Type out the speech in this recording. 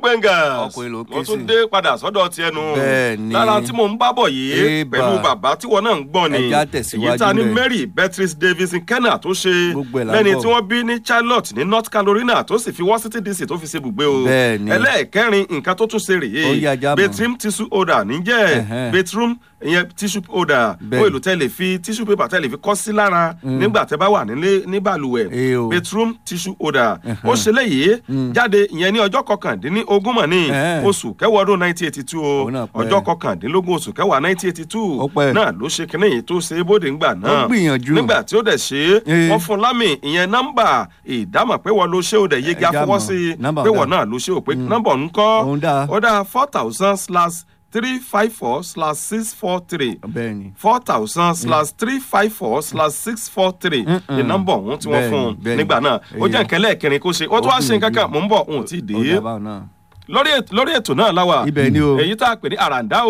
pengas Ọkùnrin ló ké mo tún sí. dé padà sọ́dọ̀ tiẹ̀ nu Bẹ́ẹ̀ni. lára tí mò ń bá bọ̀ yìí Ébà. pẹ̀lú bàbá tí wọn náà ń gbọ́ ni Ẹja tẹ̀síwájú èyí tá a ní bẹ́ẹ̀. Mary Beatrice Davidson Kenna tó ṣe Gbogbo ẹ̀ là ń lẹ́ni bọ̀. tí wọ́n bí ní Charlotte ní North Carolina tó sì fi Washington DC tó fi ṣe ibùgbé o Bẹ́ẹ̀ni. ẹlẹ́ẹ̀kẹrin nǹkan tó tún ṣe Ó rèé yá já mọ̀. bedroom tissue holder níjẹ́ Ẹ̀hẹ́n. bedroom ìyẹn tissue holder Bẹ́ẹ̀ni. ó èlò tẹ́lẹ̀ fi tissue paper tẹ́lẹ̀ fi kọ́ sí lára nígbà tẹ́ bá wà nílé ní balùwẹ̀ Ẹ o. bedroom tissue holder ó ṣe léyìí jáde ìyẹn ní ọjọ́ kọkàndínlógún mọ̀ ní Ẹ̀hẹ́n. oṣù kẹwàá ọdún nineteen eighty two o Òun náà pẹ́. ọjọ́ kọkàndínlógún oṣù kẹwàá nineteen eighty two Ó pẹ́. náà ló ṣe kínní yìí tó ṣe é bóde ńgbà náà gbìyànjú. nígbà tí ó dẹ̀ ṣe é Ee. wọ́n fún lámì ìyẹn nọ́mbà ìdámọ̀ pé wọ́n ló ṣe ó dẹ̀ yege Ẹ já afọwọ́ mọ̀. sí i Nọ́mbà pé ọ̀dà. wọ́n náà ló ṣe ó pé nọ́mbà ọ̀hún kọ́ Òun dáa. ó dáa four thousand slash three five four slash six four three bẹ́ẹ̀ni four thousand slash three five four slash six four three ní nọ́mbà ọ̀hún tí wọ́n Bẹ́ẹ̀ni, fún un bẹ́ẹ̀ni. nígbà náà ó jẹ́ Èèyàn. nǹkan lẹ́ẹ̀kẹrin kó ṣe ó tún wá ṣe nǹkan kan mò ń bọ̀ òun ò tí ì dé ó dábàá náà. lórí ètò lórí ètò náà láwà Ibẹ̀ ni o. èyí tá a pè ní àràǹdá